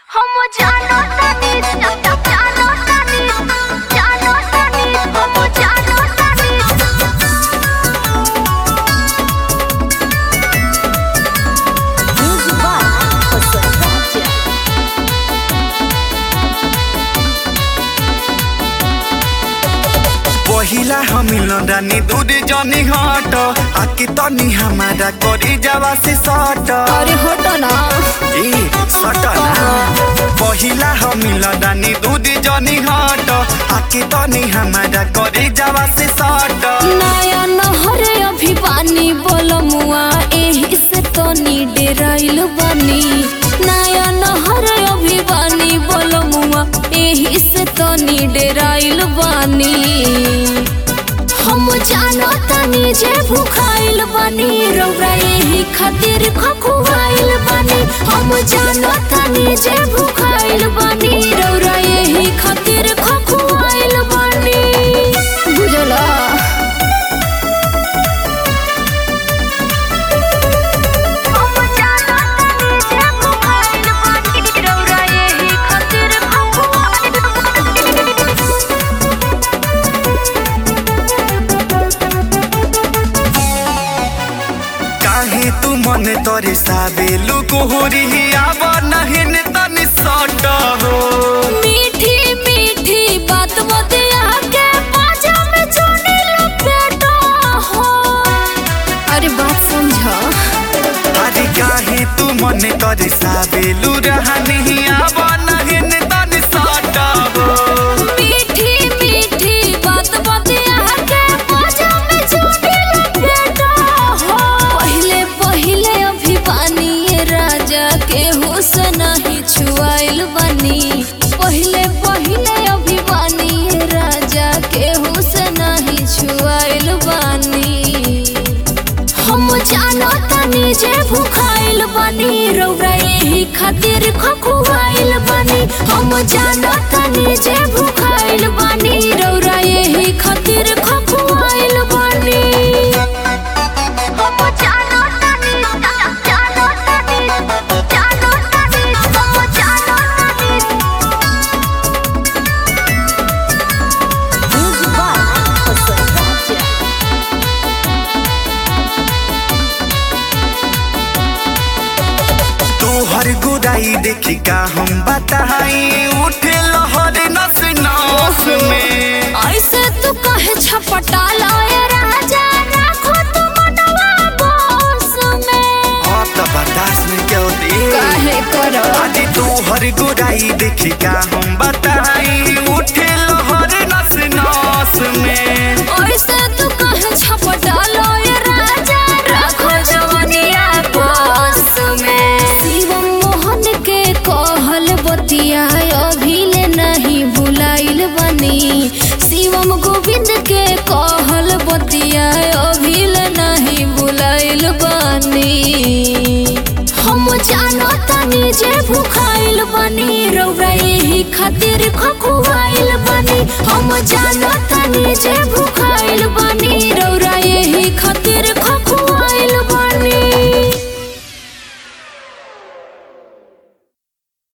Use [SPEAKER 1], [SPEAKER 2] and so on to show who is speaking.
[SPEAKER 1] हम जानो तानी जानो तानी जानो तानी हम जानो तानी
[SPEAKER 2] Music by Hassan Raja.
[SPEAKER 3] पहिला हमिल रानी दूध जनी हट आके तनी हमारा करी जावा से सट
[SPEAKER 2] अरे हटो ना
[SPEAKER 3] ए सट ना पहिला हमिल रानी दूध जनी हट आके तनी हमारा करी जावा से सट
[SPEAKER 2] नया नहर अभी पानी बोलमुआ एही से तनी डेराइल बानी नया नहर अभी पानी बोलमुआ एही से तनी डेराइल बानी हम जानो तनी जे भूखाइल बानी रौरा एही खातिर खखुआइल बानी हम जानो तनी जे भूखाइल बानी रौरा एही खातिर खखुआइल बानी बुझला
[SPEAKER 1] हम जानो तानी जे भुखाइल बानी रौरा एही खातिर भुखाइल बानी
[SPEAKER 3] काहे तू मन तोरे साबेलु कोहरी आव नहिन तनी सट हो
[SPEAKER 2] मीठी मीठी बात बतिया के बाजा में जोनी लपेटा हो अरे बात समझा
[SPEAKER 3] अरे काहे तू मन तोरे साबेलु रहनी आव नहिन तनी सट हो
[SPEAKER 2] मीठी मीठी बात बतिया के बाजा में जोनी लपेटा हो पहले पहले अभी पानी ये राजा के होश नहीं छुआइल बनी पहले पहले अभी पानी ये राजा के होश नहीं छुआइल बानी हम जानो तनी जे भूखाइल बानी रौरा एही खातिर खखुआइल बानी हम जानो तनी जे भूखाइल बानी रौरा एही खातिर खखुआइल बानी
[SPEAKER 1] हम जानो तानी जानो तानी जानो तानी हम जानो तानी
[SPEAKER 2] Music by Hassan Raja.
[SPEAKER 3] तोहर गुराई देखी का हम बताई उठे लहर नस नस में
[SPEAKER 2] ऐसे तू कहे छपटा लाए राजा राखो तू मनवा बस में
[SPEAKER 3] अब तो बर्दाश्त नहीं क्यों दे
[SPEAKER 2] काहे करो
[SPEAKER 3] आज तोहर गुराई देखी का हम बताई उठे लहर नस नस में
[SPEAKER 2] ऐसे तू कहे छपटा लाए राजा राखो जवनिया बस में शिवम मोहन के कहल बतिया अभिले नहीं भुलाइल बनी शिवम गोविंद के कहल बतिया अभिले नहीं भुलाइल बनी हम जानो तनी जे भूखाइल बनी रौरा एही खातिर खखुआइल बनी हम जानो तनी जे भूखाइल बनी रौरा एही खातिर